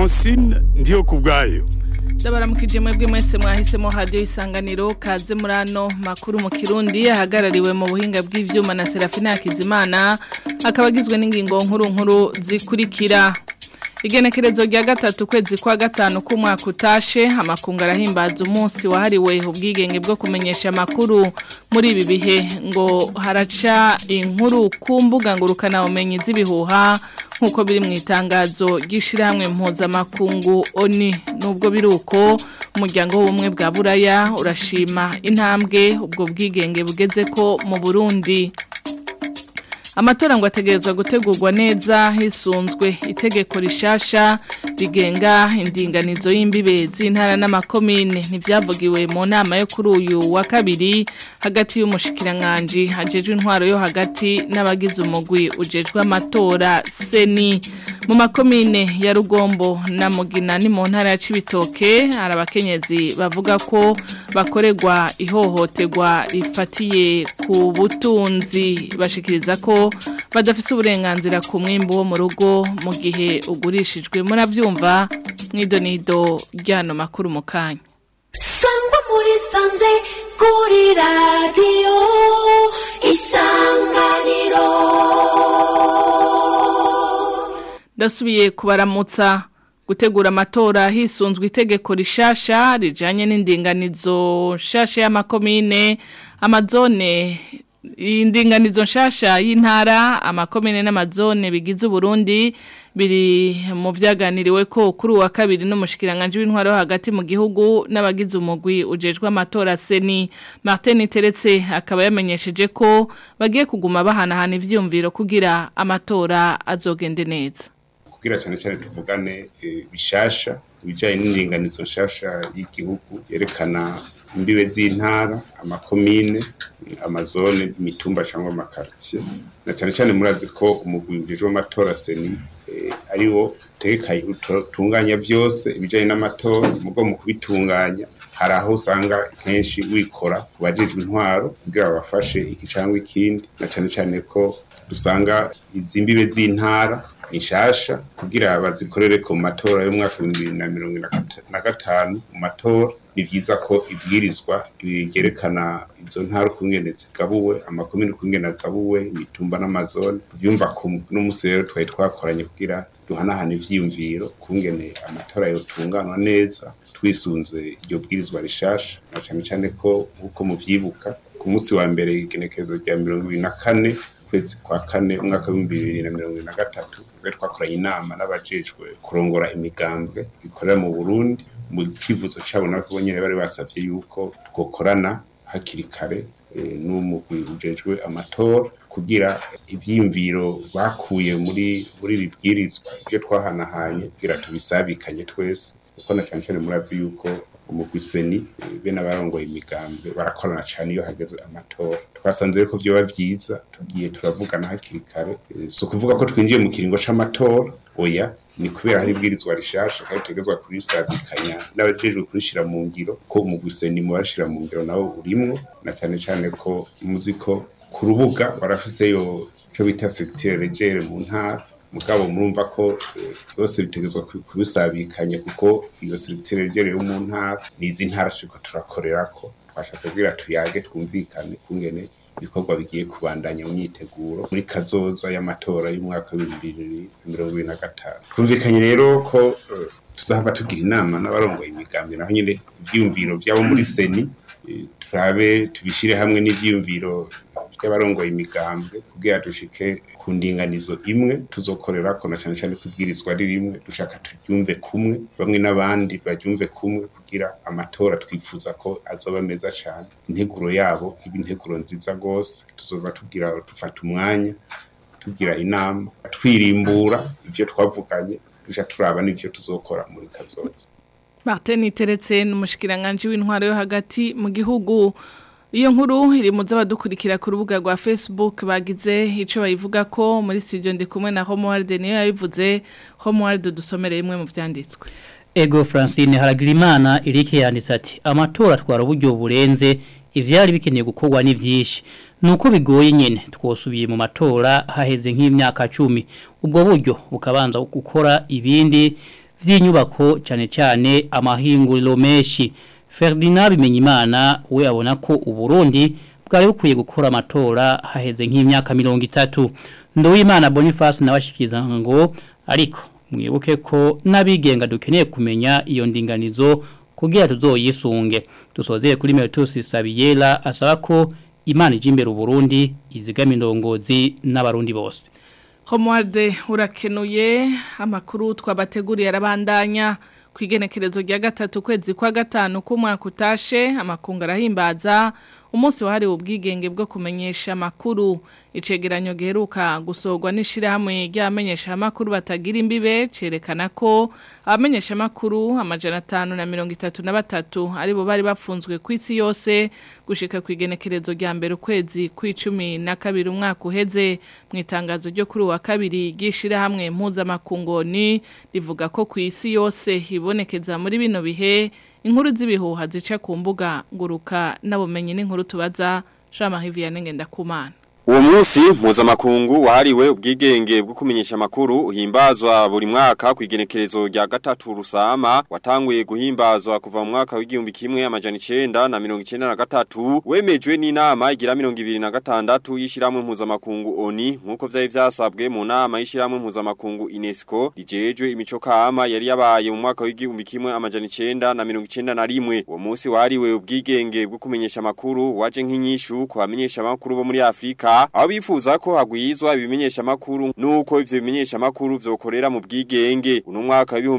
Francine ndiyo kubwayo Ndabaramukije mwebwe mwese mwahisemo radio isanganiro kaze murano makuru mu Kirundi ahagarariwe mu buhinga bw'ivyuma na Serafina Hakizimana akabagizwe n'ingingo nkuru nkuru zikurikira Igenekerezo rya gatatu kwezi kwa gatanu k'umwaka utashe amakungu arahimbaza umunsi wahariwe ubwigenge bwo kumenyesha amakuru muri ibi bihe ngo haraca inkuru ku mbuga ngurukana bumenyi z'ibihuha nk'uko biri mu itangazo ry'ishyirahamwe mpuzamakungu oni nubwo biri uko umuryango w'ubumwe bwa buraya urashima intambwe ubwo bwigenge bugeze ko mu burundi amatora ngo ategerezwa gutegurwa neza hisunzwe itegeko rishasha rigenga indinganizo y'imbibe z'intara n'amakomine ntibyavugiwe mu nama yo kuri uyu wa kabiri hagati y'umushikiranganji hajejwe intwaro yo hagati n'abagize umugwi ujejwe amatora seni mu makomine ya rugombo na mugina ni mu ntara ya cibitoke hari abakenyezi bavuga ko bakorerwa ihohoterwa rifatiye ku butunzi bashikiriza ko badafise uburenganzira ku mwimbu wo mu rugo mu gihe ugurishijwe muravyumva mwidonido ryano makuru mu kanya sangwa muri sanze kuri radiyo isanganiro ndasubiye kubaramutsa gutegura amatora hisunzwe itegeko rishasha rijanye n'indinganizo nshasha y'amakomine amazone indinganizo nshasha y'intara amakomine n'amazone bigize Burundi biri mu vyaganiriwe ko kuri wa kabiri n'umushikiranganje w'intwaro hagati mu gihugu n'abagize umugwi ujejwe amatora seni Martin Teretse akaba yamenyesheje ko bagiye kuguma bahanahana ivyumviro kugira amatora azogende neza kugira cyane cyane tuvugane bishasha ibijyanye n'indinganizo nshasha y'igihugu yerekana imbibe z'intara amakomine amazone imitumba cyangwa amakaritiye na cyane cyane murazi ko umugwi ujejwe amatora seni ariwo utekanye utunganya byose ibijyanye n'amatora mugo mu kubitunganya hari aho usanga kenshi wikora ku bajejwe intwaro kugira babafashe iki cyangwa ikindi na cyane cyane ko dusanga izi mbibe z'intara nshasha kugira bazikorere ku matora y'umwaka w'ibihumbi bibiri na mirongo na gatanu mu matora ni byiza ko ibwirizwa ryerekana izo ntara ukungene zigabuwe amakomine ukungene agabuwe imitumba n'amazone byumva n'umunsi rero twari twakoranye kugira duhanahana ivyiyumviro kungene amatora yotunganwa neza twisunze iryo bwirizwa rishasha na cyane cyane ko nk'uko muvyibuka ku munsi wa mbere igenekerezo rya mirongo ibiri na kane kwezi kwa kane umwaka w'ibihumbi bibiri na mirongo na gatatu ubwo twakoranye inama n'abajejwe kurongora imigambwe ikorera mu burundi mu kivuzo cyabo nabo nyine bari basabye yuko twokorana hakiri kare n'umugwi ujejwe amatora kugira ivyiyumviro bakuye muri muri bibwirizwa ibyo twahanahanye kugira tubisabikanye twese kuko na cyane cyane murazi yuko umugwi seni be n'abarongoye imigambi barakorana cyane iyo hageze amatora twasanze ko byoba byiza tugiye turavugana hakiri kare si ukuvuga ko twinjiye mu kiringo c'amatora oya ni kubera hari ibwirizwa rishasha kandi tutegezwa kurisabikanya n'abajejwe kurishira mu ngiro ko umugwi seni mu bashira mu ngiro nawo urimwo na cyane cyane ko muzi ko ku rubuga barafiseyo icyo bita secteur regere mu ntara mugabo murumva ko byose bitegezwa kubisabikanya kuko iyo secteur regere yo mu ntara nizi ntara turiko turakorera ko twashatse kugira tuyage twumvikane kungene ibikorwa bigiye kubandanya mu myiteguro muri kazoza y'amatora y'umwaka w'ibihumbi bibiri na mirongo ibiri na gatanu twumvikanye rero ko tuzahava tugira inama n'abarongoye imigambi naho nyine ivyiyumviro vyabo muri seni turabe tubishire hamwe n'ivyiyumviro by'abarongoye imigambwe kugira dushike ku ndinganizo imwe tuzokorera ko na cyane cyane kubwirizwa ari rimwe dushaka turyumve kumwe bamwe n'abandi baryumve kumwe kugira amatora twifuza ko azoba meza cyane integuro yabo iba integuro nziza rwose tuzoza tugira dufata umwanya tugira inama twirimbura ibyo twavuganye duca turaba n'ibyo tuzokora muri kazoza Martin Teretse n'umushikiranganje w'intwaro yo hagati mu gihugu Iyo nkuru iri mu z'abadukurikira ku rubuga rwa Facebook bagize ico bayivuga ko muri studio ndi kumwe na Homeworld niyo yabivuze Homeworld dusomere imwe mu vyanditswe Ego Francine Haragirimana Eric yanditse ati amatora twara uburyo burenze ivyari bikeneye gukorwa ni vyinshi nuko bigoye nyene twosubiye mu matora haheze nk'imyaka 10 ubwo buryo bukabanza gukora ibindi vy'inyubako cyane cyane amahinguriro menshi Ferdinand Bimenyimana we abona ko uburundi bwari bukwiye gukora amatora haheze nk'imyaka mirongo itatu Nduwimana Boniface nabashikiza ngo ariko mwibuke ko n'abigenga dukeneye kumenya iyo ndinganizo kugira tuzoyisunge dusozeye kuri Meritus Sabiyela asaba ko Imana ije imbere Burundi izigama indongozi n'abarundi bose Homuarde urakenuye amakuru twabateguriye arabandanya ku igenekerezo rya gatatu kwezi kwa gatanu k'umwaka utashe amakungu arahimbaza umunsi wahariwe ubwigenge bwo kumenyesha amakuru icegeranyo giheruka gusorwa n'ishirahamwe ry'abamenyesha amakuru batagira imbibe cerekana ko abamenyesha amakuru amajana atanu na mirongo itatu na batatu aribo bari bafunzwe ku isi yose gushika ku igenekerezo rya mbere ukwezi kw'icumi na kabiri umwaka uheze mu itangazo ryo kuri uwa kabiri ry'ishirahamwe mpuzamakungu ni rivuga ko ku isi yose hibonekeza muri bino bihe inkuru z'ibihuha zica ku mbuga nguruka n'abumenyi n'inkuru tubaza Jean Vianney Ngendakumana Uwo munsi mpuzamakungu wahariwe ubwigenge bwo kumenyesha makuru uhimbazwa buri mwaka ku igenekerezo rya gatatu rusama watanguye guhimbazwa kuva mu mwaka w'igihumbi kimwe amajana 9 na 1993 wemejwe n'inama igira 2026 y'ishiramwe mpuzamakungu ONI nkuko vyari vyasabwe mu nama y'ishiramwe mpuzamakungu UNESCO rijejwe imico kama yari yabaye mu mwaka w'igihumbi kimwe amajana 9 na 1991 uwo munsi wahariwe ubwigenge bwo kumenyesha makuru waje nk'inyishu ku bamenyesha makuru bo muri Afrika aho bifuza ko hagwizwa ibimenyesha makuru nuko ivyo bimenyesha makuru vyokorera mu bwigenge uno mwaka wa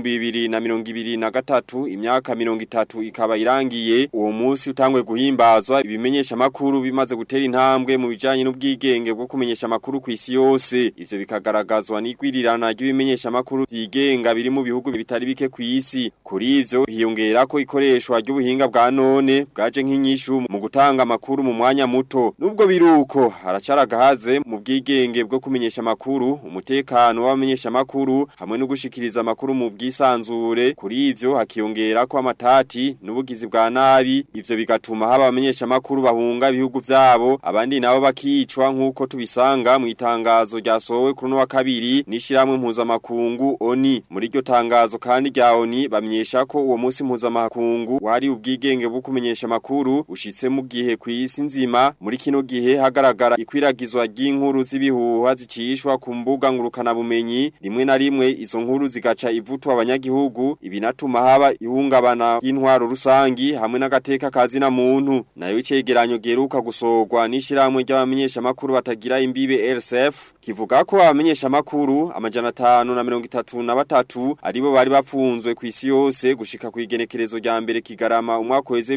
2023 imyaka 30 ikaba irangiye uwo munsi utangwe guhimbazwa ibimenyesha makuru bimaze gutera intambwe mu bijanye n'ubwigenge bwo kumenyesha makuru ku isi yose ivyo bikagaragazwa n'igwirirana ry'ibimenyesha makuru vyigenga biri mu bihugu bitari bike ku isi kuri ivyo hiyongera ko ikoreshwa ry'ubuhinga bwa none bwaje nk'inyishu mu gutanga makuru mu mwanya muto nubwo biruko haracara gahaze mu bwigenge bwo kumenyesha makuru umutekano w'abamenyesha makuru hamwe no gushikiriza makuru mu bwisanzure kuri ivyo hakiyongera ko amatati n'ubugizi bwa nabi ivyo bigatuma haba abamenyesha makuru bahunga ibihugu vyabo abandi nabo bakicwa nkuko tubisanga mu itangazo ryasohowe kuri no wa kabiri nishiramwe mpuzamakungu ONI muri iryo tangazo kandi rya ONI bamenyesha ko uwo munsi mpuzamakungu wari ubwigenge bwo kumenyesha makuru ushitse mu gihe ku isi nzima muri kino gihe hagaragara ikwiragizwa ry'inkuru z'ibihuha zicishwa ku mbuga ngurukana bumenyi rimwe na rimwe izo nkuru zigaca ivutwa abanyagihugu ibinatuma haba ihungabana y'intwaro rusangi hamwe n'agateka kazi na muntu nayo icegeranyo geruka gusorwa n'ishiramwe ry'abamenyesha makuru batagira imbibe RSF kivuga ko abamenyesha makuru amajana 5 na 33 aribo bari bafunzwe ku isi yose gushika ku igenekerezo rya mbere kigarama umwaka weze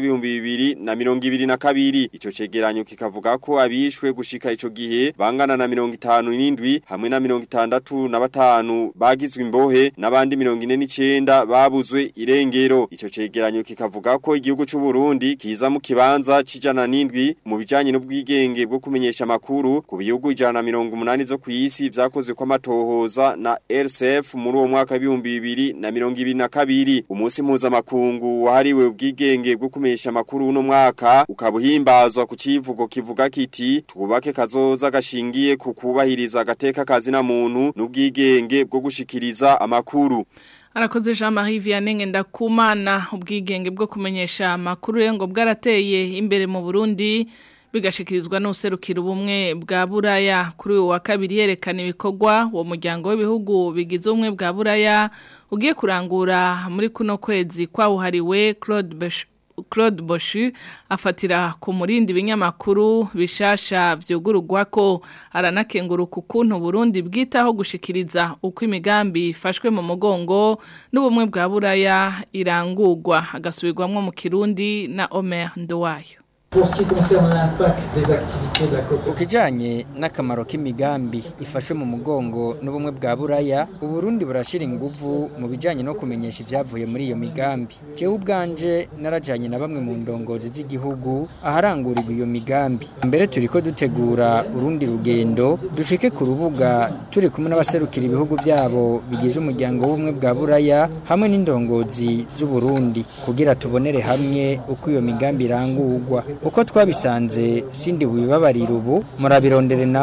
2022 ico cegeranyo kikavuga ko abishwe gushika ico gihe bangana na 57 hamwe na 65 bagizwe imbohe n'abandi 49 babuzwe irengero ico cegeranyo kikavuga ko igihugu c'u Burundi kiza mu kibanza cijana n'indwi mu bijanye n'ubwigenge bwo kumenyesha makuru ku bihugu ijana 180 zo kwisi vyakozwe kwa matohoza na RCF muri uwo mwaka w'ibihumbi bibiri na mirongo ibiri na kabiri umunsi mpuzamakungu wahariwe ubwigenge bwo kumenyesha makuru uno mwaka ukabuhimbazwa ku civugo kivuga kiti twubake kazoza gashingiye ku kubahiriza agateka kazi na muntu n'ubwigenge bwo gushikiriza amakuru Arakoze Jean Marie Vianney Ngendakumana ubwigenge bwo kumenyesha amakuru rero ngo bwarateye imbere mu Burundi bigashikirizwa n'userukira ubumwe bwa Buraya kuri uwa kabiri yerekana ibikorwa uwo muryango w'ibihugu bigize ubumwe bwa Buraya ugiye kurangura muri kuno kwezi kwawuhariwe Claude Besh Claude Boshu afatira ku murindi binyamakuru bishasha vyugurugwa ko aranakenguruka ukuntu Burundi bwitaho gushikiriza uko imigambi ifashwe mu mugongo n'ubumwe bwa Buraya irangurwa agasubirwamwo mu Kirundi na Omer Ndowayo Pour ce qui concerne l'impact des activités de la coopération, ukijanye n'akamaro k'imigambi ifashwe mu mugongo n'ubumwe bwa buraya uburundi burashira inguvu mu bijanye no kumenyesha ivyavuye muri iyo migambi jewe ubwanje narajanye na bamwe mu ndongozi z'igihugu aharangurirwa iyo migambi mbere turiko dutegura urundi rugendo dushike ku rubuga turi kumwe n'abaserukira ibihugu vyabo bigize umuryango w'ubumwe bwa buraya hamwe n'indongozi z'uburundi kugira tubonere hamwe uko iyo migambi irangurwa uko twabisanze sindi bubibabarira ubu murabirondere namwe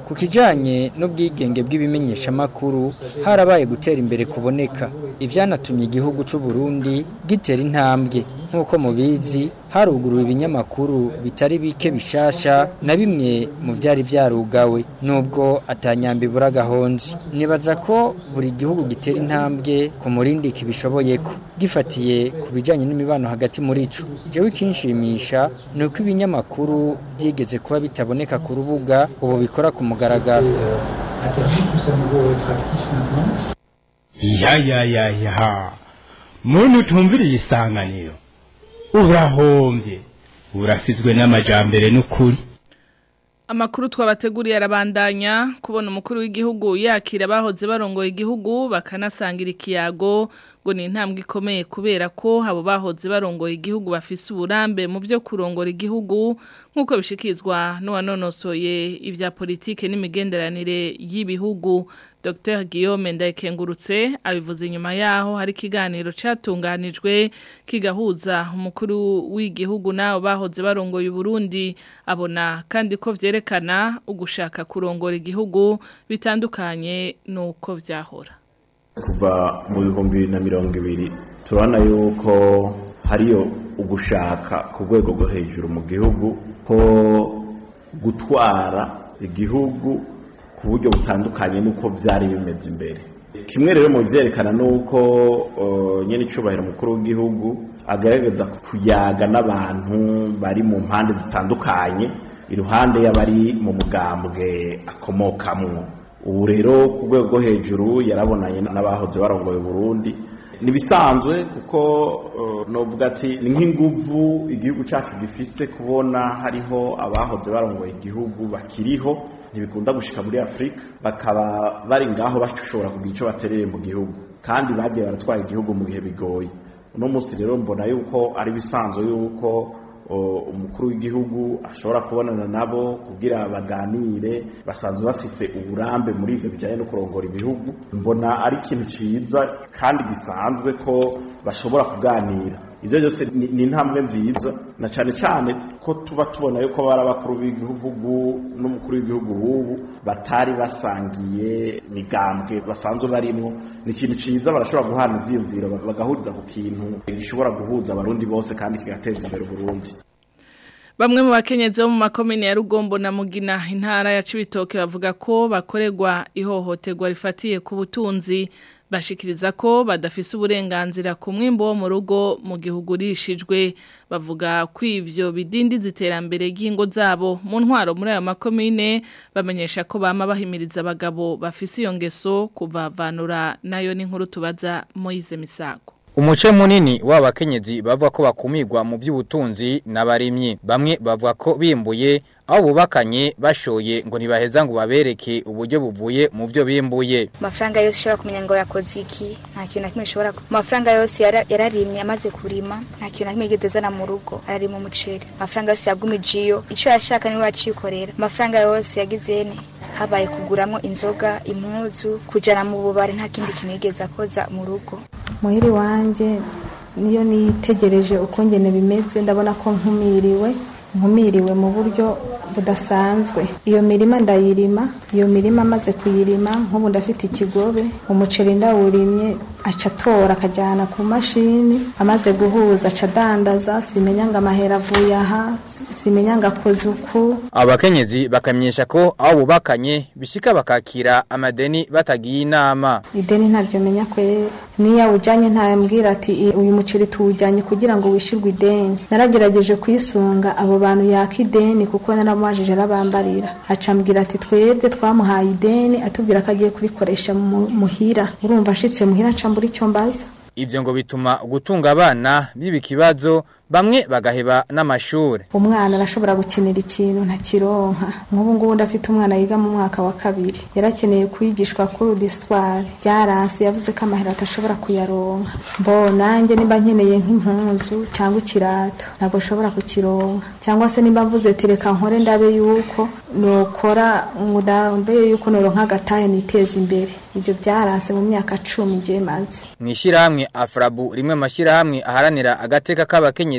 ku kijanye n'ubwigenge bw'ibimenyeshamakuru harabaye gutera imbere kuboneka ivyanatumye igihugu c'u Burundi gitera intambwe nk'uko mubizi haruguruwe ibinyamakuru bitari bike bishasha na bimwe mu vyari vyarugawe nubwo atanyambi buragahonzi nibaza ko buri gihugu gitera intambwe ku murindi kibishoboyeko gifatiye ku bijanye n'imibano hagati muri ico jewe ikinshimisha ni uko ibinyamakuru byigeze kuba bitaboneka ku rubuga ubu bikora ku mugaragaro Internet tout à nouveau être actif maintenant. ya ya ya ya muntu utumviriye isanganiro urahombye urasizwe n'amajambere n'ukuri Amakuru twabateguriye arabandanya kubona umukuru w'igihugu yakira abahoze barongoye igihugu bakanasangira ikiyago ngo ni intambwe ikomeye kubera ko abo bahoze barongoye igihugu bafise uburambe mu byo kurongora igihugu nk'uko bishikizwa n'uwanonosoye ibya politike n'imigenderanire y'ibihugu Dr Guillaume Ndayikengurutse abivuze inyuma yaho hari ikiganiro catunganijwe kigahuza umukuru w'igihugu nabo bahoze barongoye Burundi abona kandi ko vyerekana ugushaka kurongora igihugu bitandukanye nuko vyahora kuva mu bihumbi bibiri na mirongo ibiri turabona yuko hariyo ugushaka ku rwego rwo hejuru mu gihugu ko gutwara igihugu ku buryo butandukanye n'uko byari bimeze imbere kimwe rero mu byerekana ni uko nyine icubahiro mukuru w'igihugu agaragaza kuyaga n'abantu bari mu mpande zitandukanye iruhande y'abari mu mugambwe akomokamwo ubu rero ku rwego rwo hejuru yarabonanye n'abahoze barongoye Burundi nibisanzwe kuko novuga ati ni nk'inguvu igihugu cyacu gifise kubona hariho abahoze barongoye igihugu bakiriho ntibikunda gushika muri Afrika bakaba bari ngaho bashobora kugira icyo batereye mu gihugu kandi bagiye baratwara igihugu mu bihe bigoye uno munsi rero mbona yuko ari bisanzwe yuko umukuru w'igihugu ashobora kubonana nabo kugira baganire basanzwe bafise uburambe muri ivyo bijanye no kurongora ibihugu mbona ari ikintu ciza kandi gisanzwe ko bashobora kuganira ivyo byose ni intambwe nziza na cane cane ko tuba tubona yuko bari abakuru b'igihugu n'umukuru w'igihugu w'ubu batari basangiye migambwe basanzwe barimwo ni ikintu ciza barashobora guhana ivyiyumviro bagahuriza ku kintu gishobora guhuza abarundi bose kandi kigateza imbere uburundi Bamwe mu bakenyezi bo mu makomine ya Rugombo na Mugina intara ya Cibitoke bavuga ko bakorerwa ihohoterwa rifatiye ku butunzi bashikiriza ko badafise uburenganzira ku mwimbo wo mu rugo mu gihugu rishijwe bavuga ko ivyo bidindiza iterambere ry'ingo zabo mu ntwaro muri ayo makomine bamenyesha ko bama bahimiriza abagabo bafise iyo ngeso kuvavanura nayo n'inkuru tubaza Moise Misago Umuce munini w'abakenyezi bavuga ko bakumirwa mu by'ubutunzi n'abarimyi bamwe bavuga ko bimbuye aho bubakanye bashoye ngo ntibaheza ngo babereke uburyo buvuye mu byo bimbuye amafaranga yose ushobora kumenya ngo yakoze iki nta kintu na kimwe ushobora amafaranga yose yararimye amaze kurima nta kintu na kimwe yigeze azana mu rugo ararima umuceri amafaranga yose yagumije iyo icyo yashaka niwe yacikorera amafaranga yose yagize ne habaye kuguramo inzoga impuzu kujyana mu bubari nta kindi kintu yigeze akoza mu rugo muhiri wanjye niyo nitegereje uko ngene bimeze ndabona ko nkumiriwe nkumiriwe mu buryo budasanzwe iyo mirima ndayirima iyo mirima amaze kuyirima nk'ubu ndafite ikigobe umuceri ndawurimye aca atora akajyana ku mashini amaze guhuza aca adandaza simenya ngo amahera avuye aha simenya ngo akoze uku abakenyezi bakamenyesha ko aho bubakanye bishika bakakira amadeni batagiye inama ideni ntabyo menya kwera niyo awujyanye ntayambwira ati uyu muceri tuwujyanye kugira ngo wishyurwe ideni naragerageje kuyisunga abo bantu yaka ideni kuko naramubajije arabambarira acambwira ati twebwe twamuhaye ideni atubwira ko agiye kurikoresha muhira urumva ashitse muhira acambura icyo mbaza Ibyo ngo bituma gutunga abana biba ikibazo bamwe bagaheba n'amashuri umwana arashobora gukenera ikintu ntakironka nk'ubu ngubu ndafite umwana yiga mu mwaka wa kabiri yarakeneye kwigishwa kuri udisitwari byaranse yavuze ko amahera atashobora kuyaronka mbo nanjye nimba nkeneye nk'impunzu cyangwa ikirato ntabwo ashobora kukironka cyangwa se nimba mvuze tereka nkore ndabe yuko nukora ndabe yuko noronka agatahe niteza imbere ibyo byaranse mu myaka cumi igihe maze mu ishyirahamwe afrabu rimwe amashyirahamwe aharanira agateka k'abakenyezi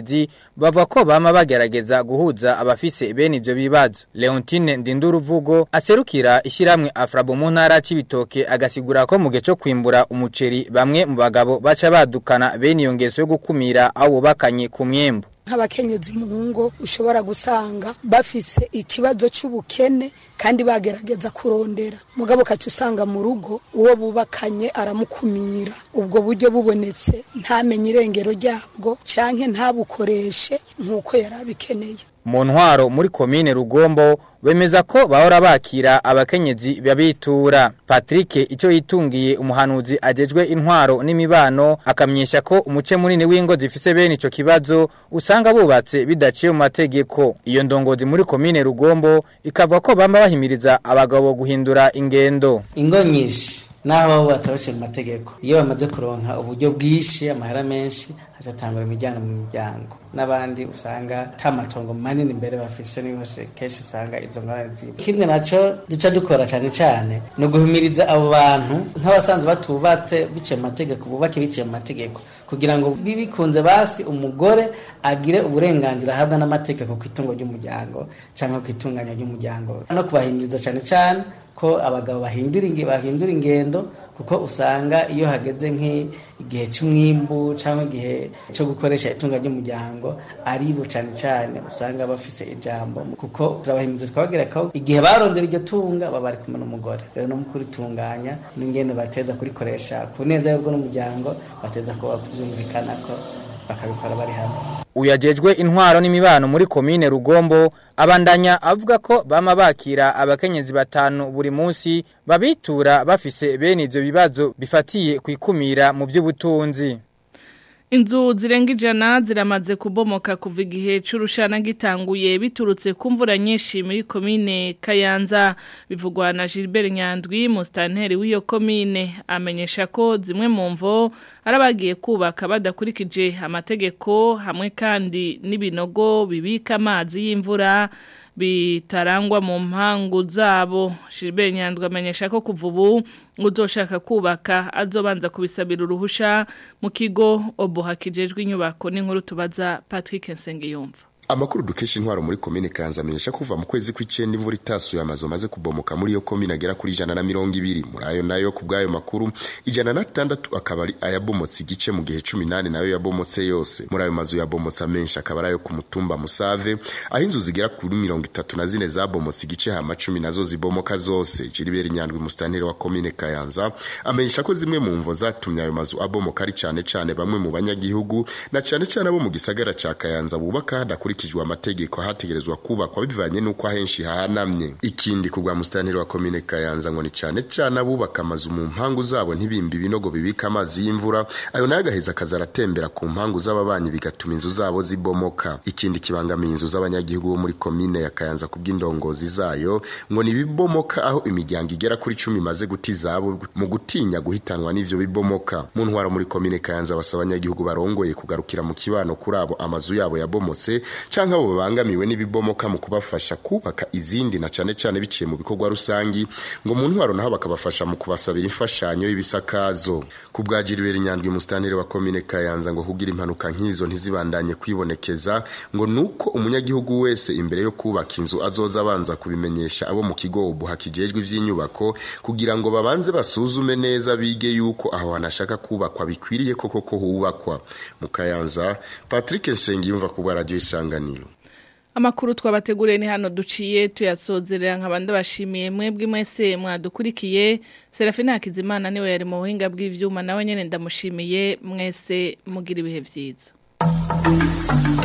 n'abakenyezi bava ko bama bagerageza guhuza abafise bene ivyo bibazo Leontine Ndinduruvugo aserukira ishiramwe Afrabo mu ntara c'ibitoke agasigura ko mu gihe cyo kwimbura umuceri bamwe mu bagabo baca badukana bene iyo ngeso yo gukumira abo bakanye ku myembo nk'abakenyezi mu ngo ushobora gusanga bafise ikibazo cy'ubukene kandi bagerageza kurondera mugabo kacu usanga mu rugo uwo bubakanye aramukumira ubwo buryo bubonetse ntamenye irengero ryabwo canke ntabukoreshe nk'uko yari abikeneye mu ntwaro muri komine rugombo bemeza ko bahora bakira abakenyezi babitura Patrick icyo yitungiye umuhanuzi agejwe intwaro n'imibano akamyesha ko umuce munini w'ingo zifise bene ico kibazo usanga bubatse bidaciye mu mategeko iyo ndongozi muri komine rugombo ikavuga ko bamba bahimiriza abagabo guhindura ingendo ingo nyinshi naho bubatse baciye mu mategeko iyo bamaze kuronka uburyo bwinshi amahera menshi hacatangura imiryango mu miryango n'abandi usanga ta matongo manini imbere bafise niho kenshi usanga izo ngorane ziba ikindi naco duca dukora cyane cyane ni uguhimiriza abo bantu nk'abasanzwe batubatse biciye mu mategeko bubake biciye mu mategeko kugira ngo bibikunze basi umugore agire uburenganzira ahabwa n'amategeko ku itungo ry'umuryango cyangwa ku itunganya ry'umuryango no kubahimiriza cyane cyane ko abagabo bahindura bahindura ingendo kuko usanga iyo hageze nk'igihe cy'umwimbu cyangwa igihe cyo gukoresha itunga ry'umuryango ari bo cyane cyane usanga bafise ijambo kuko turabahimiriza twababwira ko igihe barondera iryo tunga baba bari kumwe n'umugore rero no mu kuritunganya n'ingendo bateza kurikoresha ku neza y'ubwo n'umuryango bateza kuba kubyumvikana ko bakabikora bari hamwe uyajejwe intwaro n'imibano muri komine rugombo abandanya avuga ko bama bakira abakenyezi batanu buri munsi babitura bafise bene ivyo bibazo bifatiye kwikumira mu by'ubutunzi Inzu zirenga ijana ziramaze kubomoka kuva igihe c'urushana gitanguye biturutse ku mvura nyinshi muri komine Kayanza bivugwa na Gilbert Nyandwi mustanteri w'iyo komine amenyesha ko zimwe mu mvo arabagiye kubaka badakurikije amategeko hamwe kandi n'ibinogo bibika amazi y'imvura bitarangwa mu mpangu zabo Gilbert Nyandwi amenyesha ko kuva ubu uzoshaka kubaka azobanza kubisabira uruhusha mu kigo oboha kijejwe inyubako n'inkuru tubaza Patrick Nsengiyumva Amakuru dukesha intwaro muri komine Kanza amenyesha kuva mu kwezi kw'icenda imvura itasuye amazu maze kubomoka muri iyo komine agera kuri ijana na mirongo ibiri muri ayo nayo ku bw'ayo makuru ijana na tandatu akaba ari ayabomotse igice mu gihe cumi nane nayo yabomotse yose muri ayo mazu yabomotse amenshi akaba ari ayo ku mutumba Musave aho inzu zigera kuri mirongo itatu na zine zabomotse igice hama cumi nazo zibomoka zose Gilbert Nyandwi mustanteri wa komine Kayanza amenyesha ko zimwe mu mvo zatumye ayo mazu abomoka ari cane cane bamwe mu banyagihugu na cane cane abo mu gisagara ca Kayanza bubaka hadakurikije hakurikijwe amategeko hategerezwa kubakwa bivanye nuko ahenshi hahanamye ikindi kubwa mustanteri wa komine Kayanza ngo ni cyane cyane abubaka amazu mu mpangu zabo ntibimbi binogo bibika amazi y'imvura ayo nayo agaheza akazaratembera ku mpangu z'ababanyi bigatuma inzu zabo zibomoka ikindi kibangamiye inzu z'abanyagihugu bo muri komine ya Kayanza kubw'indongozi zayo ngo ni bibomoka aho imiryango igera kuri cumi imaze guti zabo mu gutinya guhitanwa n'ivyo bibomoka mu ntwaro muri komine Kayanza basaba abanyagihugu barongoye kugarukira mu kibano kuri abo amazu yabo yabomotse canke abo babangamiwe n'ibibomoka mu kubafasha kubaka izindi na cane cane biciye mu bikorwa rusangi ngo mu ntwaro naho bakabafasha mu kubasabira imfashanyo y'ibisakazo ku bwa Gilbert Nyandwi mustanteri wa komine Kayanza ngo kugira impanuka nk'izo ntizibandanye kwibonekeza ngo nuko umunyagihugu wese imbere yo kubaka inzu azoza abanza kubimenyesha abo mu kigo ubuha kijejwe ivy'inyubako kugira ngo babanze basuzume neza bige yuko aho hanashaka kubakwa bikwiriye koko ko hubakwa mu Kayanza Patrick Nsengiyumva ku bwa radio isanganiro Amakuru twabateguriye ni hano duciye tuyasozerera nk'abandi bashimiye mwebwe mwese mwadukurikiye Serafina Hakizimana niwe yari mu buhinga bw'ivyuma nawe nyene ndamushimiye mwese mugira ibihe vyiza